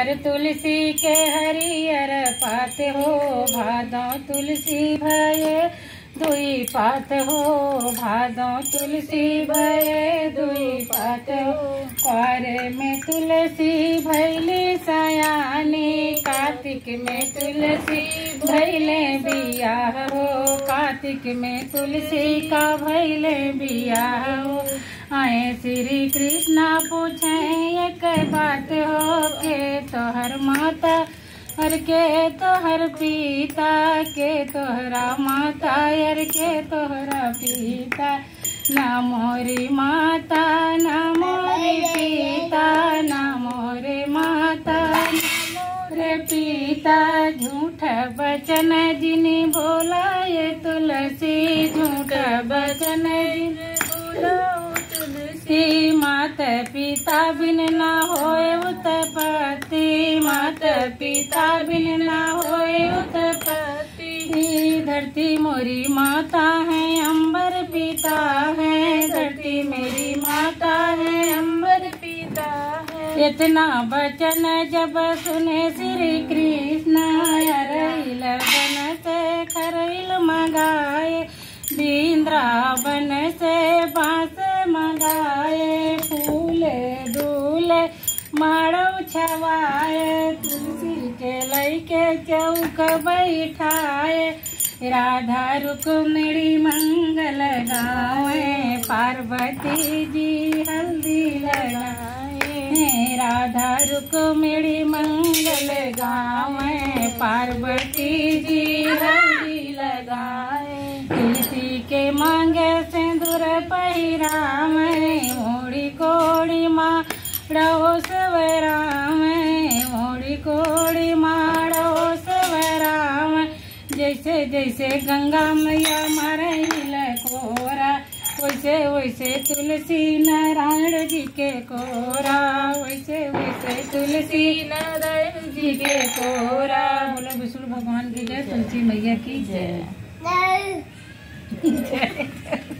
हरियर तुलसी के हरियर पात हो भादो तुलसी भये दुई पात हो भादो तुलसी भये दुई पात हो क्वारे में तुलसी भैली सयानी कार्तिक में तुलसी भैले बियाह हो कार्तिक में तुलसी का भैले बियाह हो आए श्री कृष्णा पूछे एक बात हो के तोहर माता हर के तोहर पिता के तोहरा माता हर के तोहरा पिता ना मोरी माता ना मोरी पिता ना मोरे माता रे पिता झूठ बचन जिनी बोला ये तुलसी झूठ बचन जिनी बोला तुलसी मात पिता बिन ना होए उत्पत्ति मात पिता बिन ना होए उत्पत्ति धरती मोरी माता है अंबर पिता है धरती मेरी माता है अंबर पिता है इतना वचन जब सुने श्री कृष्ण हरइल बन से खरइल मगाए वृंदावन से बांस मंगाए फूल दूल माड़व छवाए तुलसी के लैके चौक बैठाए राधा रुक्मिणी मंगल गावे पार्वती जी हल्दी लगाए राधा रुक्मिणी मंगल गावे पार्वती जी हल्दी लगाए तुलसी के मांगे सिंदूर पहिराम मोड़ी कोड़ी माँ रहो सवराम मोड़ी कोड़ी माँ रहो सवराम जैसे जैसे गंगा मैया मरहिल कोरा वैसे वैसे तुलसी नारायण जी के कोरा वैसे वैसे तुलसी नारायण जी के कोरा बोलो विष्णु भगवान की जय तुलसी मैया की जय जय